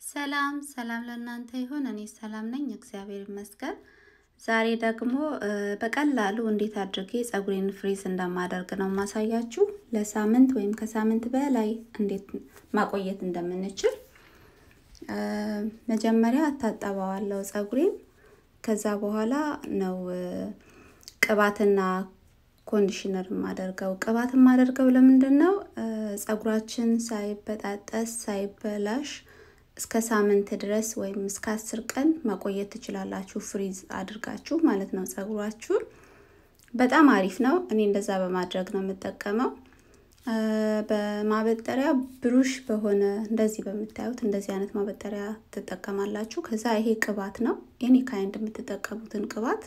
ሰላም ሰላም ለእናንተ ይሁን። እኔ ሰላም ነኝ፣ እግዚአብሔር ይመስገን። ዛሬ ደግሞ በቀላሉ እንዴት አድርጌ ፀጉሬን ፍሪዝ እንደማደርግ ነው ማሳያችሁ። ለሳምንት ወይም ከሳምንት በላይ እንዴት ማቆየት እንደምንችል። መጀመሪያ እታጠበዋለሁ ፀጉሬን። ከዛ በኋላ ነው ቅባትና ኮንዲሽነር የማደርገው። ቅባት የማደርገው ለምንድን ነው? ፀጉራችን ሳይበጣጠስ ሳይበላሽ እስከ ሳምንት ድረስ ወይም እስከ አስር ቀን ማቆየት ትችላላችሁ፣ ፍሪዝ አድርጋችሁ ማለት ነው። ፀጉራችሁን በጣም አሪፍ ነው። እኔ እንደዛ በማድረግ ነው የምጠቀመው። በማበጠሪያ ብሩሽ በሆነ እንደዚህ በምታዩት እንደዚህ አይነት ማበጠሪያ ትጠቀማላችሁ። ከዛ ይሄ ቅባት ነው። ኤኒ ካይንድ የምትጠቀሙትን ቅባት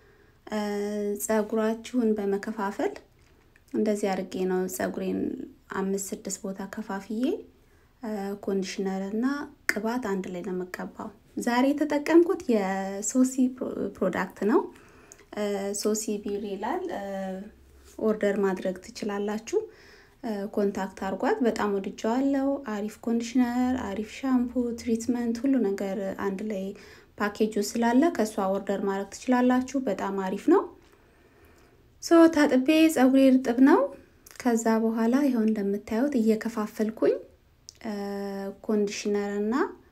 ፀጉራችሁን በመከፋፈል እንደዚህ አድርጌ ነው ፀጉሬን አምስት ስድስት ቦታ ከፋፍዬ ኮንዲሽነር እና ቅባት አንድ ላይ ነው የምቀባው። ዛሬ የተጠቀምኩት የሶሲ ፕሮዳክት ነው። ሶሲ ቢር ይላል። ኦርደር ማድረግ ትችላላችሁ። ኮንታክት አርጓት። በጣም ወድጀዋለሁ። አሪፍ ኮንዲሽነር፣ አሪፍ ሻምፑ፣ ትሪትመንት፣ ሁሉ ነገር አንድ ላይ ፓኬጁ ስላለ ከእሷ ኦርደር ማድረግ ትችላላችሁ። በጣም አሪፍ ነው። ሶ ታጥቤ ፀጉሬ እርጥብ ነው። ከዛ በኋላ ይኸው እንደምታዩት እየከፋፈልኩኝ ኮንዲሽነር እና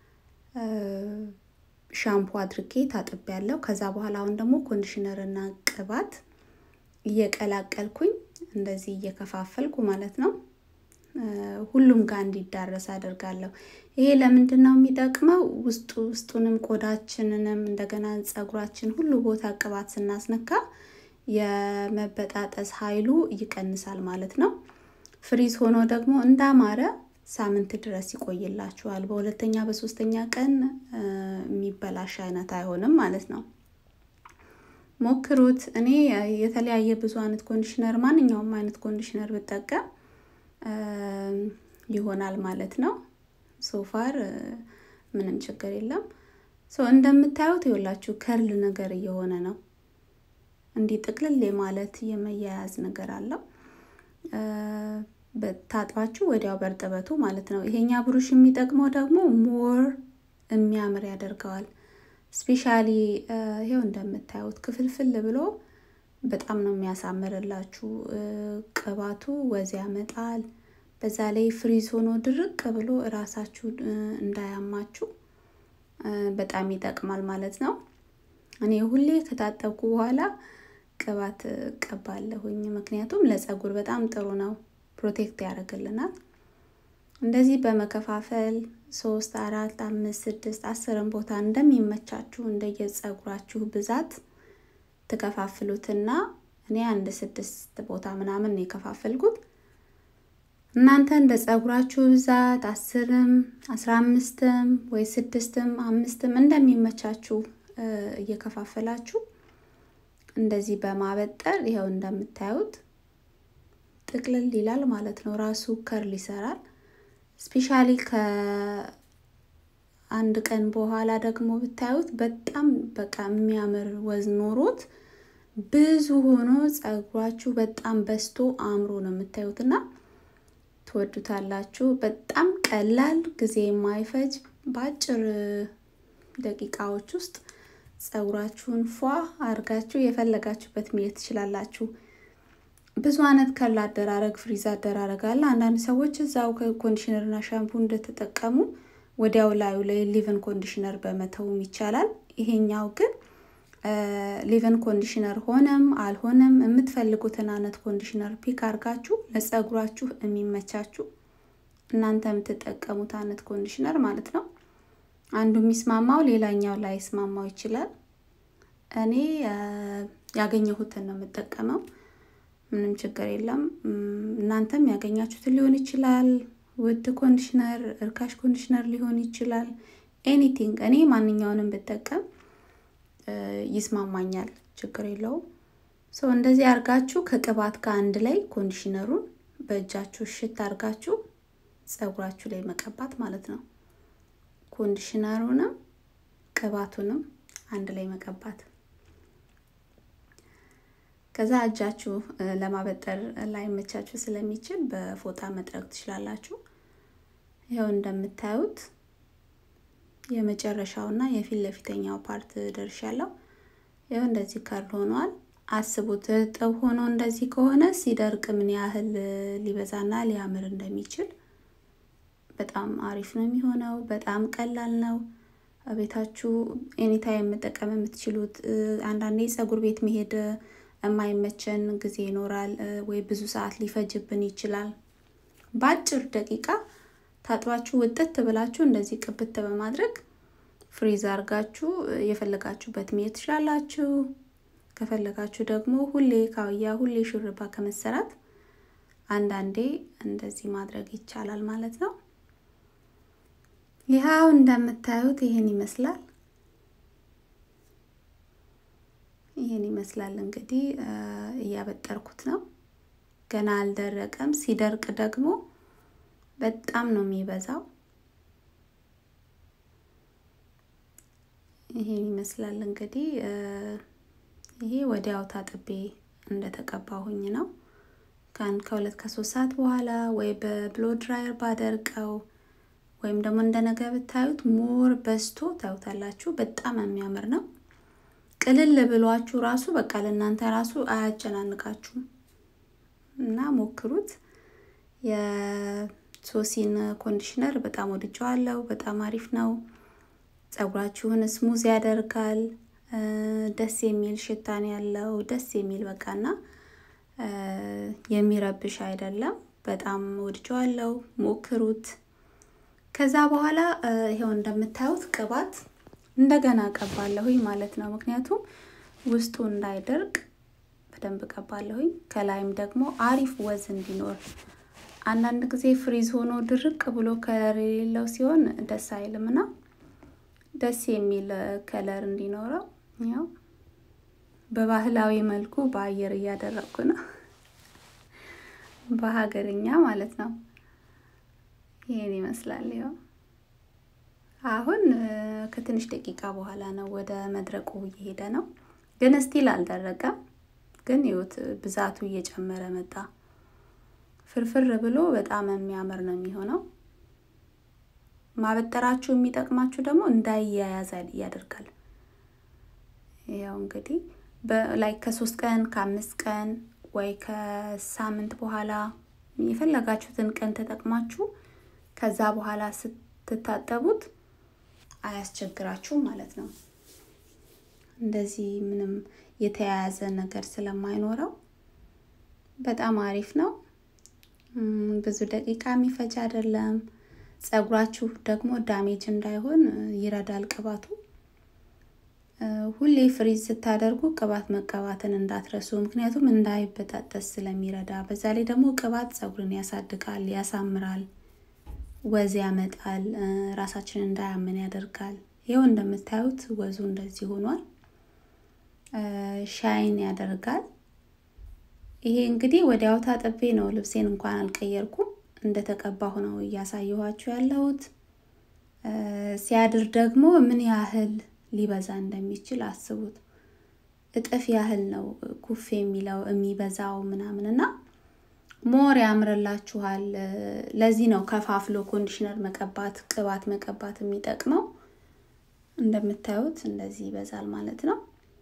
ሻምፑ አድርጌ ታጥቤ ያለው። ከዛ በኋላ አሁን ደግሞ ኮንዲሽነር እና ቅባት እየቀላቀልኩኝ እንደዚህ እየከፋፈልኩ ማለት ነው ሁሉም ጋር እንዲዳረስ አደርጋለሁ። ይሄ ለምንድን ነው የሚጠቅመው? ውስጡ ውስጡንም ቆዳችንንም እንደገና ፀጉራችን ሁሉ ቦታ ቅባት ስናስነካ የመበጣጠስ ኃይሉ ይቀንሳል ማለት ነው። ፍሪዝ ሆኖ ደግሞ እንዳማረ ሳምንት ድረስ ይቆይላችኋል። በሁለተኛ በሶስተኛ ቀን የሚበላሽ አይነት አይሆንም ማለት ነው። ሞክሩት። እኔ የተለያየ ብዙ አይነት ኮንዲሽነር ማንኛውም አይነት ኮንዲሽነር ብጠቀም ይሆናል ማለት ነው። ሶፋር ምንም ችግር የለም። እንደምታዩት ይኸውላችሁ ከርል ነገር እየሆነ ነው። እንዲህ ጥቅልል ማለት የመያያዝ ነገር አለው። ታጥባችሁ ወዲያው በእርጥበቱ ማለት ነው። ይሄኛ ብሩሽ የሚጠቅመው ደግሞ ሞር የሚያምር ያደርገዋል። ስፔሻሊ ይሄው እንደምታዩት ክፍልፍል ብሎ በጣም ነው የሚያሳምርላችሁ። ቅባቱ ወዝ ያመጣል። በዛ ላይ ፍሪዝ ሆኖ ድርቅ ብሎ እራሳችሁ እንዳያማችሁ በጣም ይጠቅማል ማለት ነው። እኔ ሁሌ ከታጠብኩ በኋላ ቅባት ቀባለሁኝ። ምክንያቱም ለፀጉር በጣም ጥሩ ነው፣ ፕሮቴክት ያደርግልናል። እንደዚህ በመከፋፈል ሶስት፣ አራት፣ አምስት፣ ስድስት፣ አስርን ቦታ እንደሚመቻችሁ እንደየፀጉራችሁ ብዛት ትከፋፍሉትና እኔ አንድ ስድስት ቦታ ምናምን ነው የከፋፈልኩት። እናንተ እንደ ፀጉራችሁ ብዛት አስርም አስራ አምስትም ወይ ስድስትም አምስትም እንደሚመቻችሁ እየከፋፈላችሁ እንደዚህ በማበጠር ይኸው እንደምታዩት ጥቅልል ይላል ማለት ነው። ራሱ ከርል ይሰራል። ስፔሻሊ ከአንድ ቀን በኋላ ደግሞ ብታዩት በጣም በቃ የሚያምር ወዝ ኖሮት ብዙ ሆኖ ፀጉራችሁ በጣም በስቶ አምሮ ነው የምታዩት እና ትወዱታላችሁ። በጣም ቀላል ጊዜ የማይፈጅ በአጭር ደቂቃዎች ውስጥ ፀጉራችሁን ፏ አድርጋችሁ የፈለጋችሁበት መሄድ ትችላላችሁ። ብዙ አይነት ከርል አደራረግ፣ ፍሪዝ አደራረግ አለ። አንዳንድ ሰዎች እዛው ኮንዲሽነር እና ሻምፑ እንደተጠቀሙ ወዲያው ላዩ ላይ ሊቨን ኮንዲሽነር በመተውም ይቻላል። ይሄኛው ግን ሊቨን ኮንዲሽነር ሆነም አልሆነም የምትፈልጉትን አይነት ኮንዲሽነር ፒክ አድርጋችሁ ለፀጉራችሁ የሚመቻችሁ እናንተ የምትጠቀሙት አይነት ኮንዲሽነር ማለት ነው። አንዱ የሚስማማው ሌላኛው ላይ ስማማው ይችላል። እኔ ያገኘሁትን ነው የምጠቀመው። ምንም ችግር የለም። እናንተም ያገኛችሁትን ሊሆን ይችላል። ውድ ኮንዲሽነር፣ እርካሽ ኮንዲሽነር ሊሆን ይችላል። ኤኒቲንግ እኔ ማንኛውንም ብጠቀም ይስማማኛል። ችግር የለውም። ሰው እንደዚህ አድርጋችሁ ከቅባት ጋር አንድ ላይ ኮንዲሽነሩን በእጃችሁ ሽት አድርጋችሁ ፀጉራችሁ ላይ መቀባት ማለት ነው። ኮንዲሽነሩንም ቅባቱንም አንድ ላይ መቀባት። ከዛ እጃችሁ ለማበጠር ላይመቻችሁ ስለሚችል በፎጣ መጥረግ ትችላላችሁ። ይኸው እንደምታዩት የመጨረሻው እና የፊት ለፊተኛው ፓርት ደርሻለሁ። ይኸው እንደዚህ ከርል ሆኗል። አስቡት እርጥብ ሆኖ እንደዚህ ከሆነ ሲደርቅ ምን ያህል ሊበዛና ሊያምር እንደሚችል በጣም አሪፍ ነው የሚሆነው። በጣም ቀላል ነው። ቤታችሁ ኤኒታይም መጠቀም የምትችሉት። አንዳንዴ ፀጉር ቤት መሄድ የማይመቸን ጊዜ ይኖራል፣ ወይ ብዙ ሰዓት ሊፈጅብን ይችላል። በአጭር ደቂቃ ታጥባችሁ ውጥት ብላችሁ እንደዚህ ቅብት በማድረግ ፍሪዝ አድርጋችሁ የፈለጋችሁበት መሄድ ትችላላችሁ። ከፈለጋችሁ ደግሞ ሁሌ ካውያ ሁሌ ሹርባ ከመሰራት አንዳንዴ እንደዚህ ማድረግ ይቻላል ማለት ነው። ይኸው እንደምታዩት ይሄን ይመስላል። ይሄን ይመስላል እንግዲህ እያበጠርኩት ነው። ገና አልደረቀም። ሲደርቅ ደግሞ በጣም ነው የሚበዛው። ይሄን ይመስላል እንግዲህ ይሄ ወዲያው ታጥቤ እንደተቀባሁኝ ነው። ከአንድ ከሁለት ከሶስት ሰዓት በኋላ ወይ በብሎ ድራየር ባደርቀው ወይም ደግሞ እንደነገ ብታዩት ሞር በስቶ ታዩታላችሁ። በጣም የሚያምር ነው። ቅልል ብሏችሁ ራሱ በቃ ለእናንተ ራሱ አያጨናንቃችሁም እና ሞክሩት። የሶሲን ኮንዲሽነር በጣም ወድጀዋለሁ። በጣም አሪፍ ነው። ፀጉራችሁን ስሙዝ ያደርጋል። ደስ የሚል ሽታን ያለው ደስ የሚል በቃና የሚረብሽ አይደለም። በጣም ወድጀዋለሁ። ሞክሩት። ከዛ በኋላ ይኸው እንደምታዩት ቅባት እንደገና ቀባለሁኝ ማለት ነው። ምክንያቱም ውስጡ እንዳይደርቅ በደንብ ቀባለሁኝ። ከላይም ደግሞ አሪፍ ወዝ እንዲኖር አንዳንድ ጊዜ ፍሪዝ ሆኖ ድርቅ ብሎ ከለር የሌለው ሲሆን ደስ አይልም እና ደስ የሚል ከለር እንዲኖረው ያው በባህላዊ መልኩ በአየር እያደረግኩ ነው፣ በሀገርኛ ማለት ነው። ይሄን ይመስላል። ያው አሁን ከትንሽ ደቂቃ በኋላ ነው ወደ መድረቁ እየሄደ ነው፣ ግን ስቲል አልደረቀም። ግን ይኸውት ብዛቱ እየጨመረ መጣ። ፍርፍር ብሎ በጣም የሚያምር ነው የሚሆነው። ማበጠራችሁ የሚጠቅማችሁ ደግሞ እንዳያያዝ ያደርጋል። ያው እንግዲህ ላይ ከሶስት ቀን ከአምስት ቀን ወይ ከሳምንት በኋላ የፈለጋችሁትን ቀን ተጠቅማችሁ ከዛ በኋላ ስትታጠቡት አያስቸግራችሁም ማለት ነው። እንደዚህ ምንም የተያያዘ ነገር ስለማይኖረው በጣም አሪፍ ነው። ብዙ ደቂቃ የሚፈጅ አይደለም። ፀጉራችሁ ደግሞ ዳሜጅ እንዳይሆን ይረዳል ቅባቱ። ሁሌ ፍሪዝ ስታደርጉ ቅባት መቀባትን እንዳትረሱ፣ ምክንያቱም እንዳይበጣጠስ ስለሚረዳ። በዛ ላይ ደግሞ ቅባት ፀጉርን ያሳድጋል፣ ያሳምራል፣ ወዝ ያመጣል፣ ራሳችንን እንዳያመን ያደርጋል። ይኸው እንደምታዩት ወዙ እንደዚህ ሆኗል። ሻይን ያደርጋል። ይሄ እንግዲህ ወዲያው ታጥቤ ነው፣ ልብሴን እንኳን አልቀየርኩም። እንደተቀባሁ ነው እያሳየኋችሁ ያለሁት። ሲያድር ደግሞ ምን ያህል ሊበዛ እንደሚችል አስቡት። እጥፍ ያህል ነው ኩፍ የሚለው የሚበዛው ምናምን እና ሞር ያምርላችኋል። ለዚህ ነው ከፋፍሎ ኮንዲሽነር መቀባት፣ ቅባት መቀባት የሚጠቅመው። እንደምታዩት እንደዚህ ይበዛል ማለት ነው።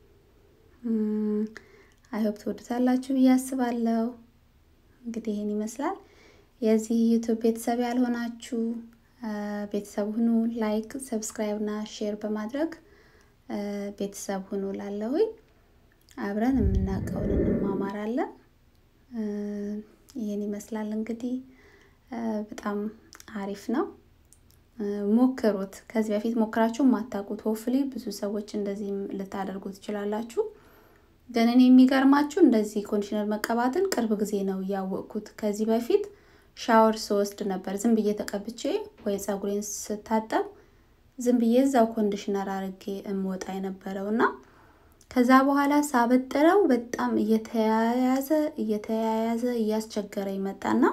አይሆፕ ትወዱታላችሁ ብዬ አስባለሁ። እንግዲህ ይህን ይመስላል። የዚህ ዩቱብ ቤተሰብ ያልሆናችሁ ቤተሰብ ሁኑ። ላይክ፣ ሰብስክራይብ እና ሼር በማድረግ ቤተሰብ ሁኑ። ላለሁኝ አብረን የምናውቀውን እንማማራለን። ይህን ይመስላል እንግዲህ በጣም አሪፍ ነው። ሞክሩት። ከዚህ በፊት ሞክራችሁ የማታውቁት ሆፍሊ ብዙ ሰዎች እንደዚህ ልታደርጉ ትችላላችሁ። ግን እኔ የሚገርማችሁ እንደዚህ ኮንዲሽነር መቀባትን ቅርብ ጊዜ ነው እያወቅኩት። ከዚህ በፊት ሻወር ስወስድ ነበር ዝም ብዬ ተቀብቼ ወይ ፀጉሬን ስታጠብ ዝም ብዬ እዛው ኮንዲሽነር አድርጌ እምወጣ የነበረው እና ከዛ በኋላ ሳበጥረው በጣም እየተያያዘ እየተያያዘ እያስቸገረ ይመጣና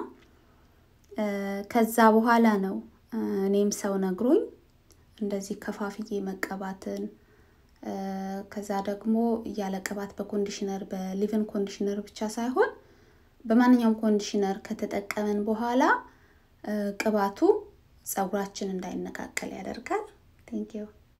ከዛ በኋላ ነው እኔም ሰው ነግሮኝ እንደዚህ ከፋፍዬ መቀባትን ከዛ ደግሞ ያለ ቅባት በኮንዲሽነር በሊቭን ኮንዲሽነር ብቻ ሳይሆን በማንኛውም ኮንዲሽነር ከተጠቀምን በኋላ ቅባቱ ፀጉራችን እንዳይነቃቀል ያደርጋል። ቴንኪው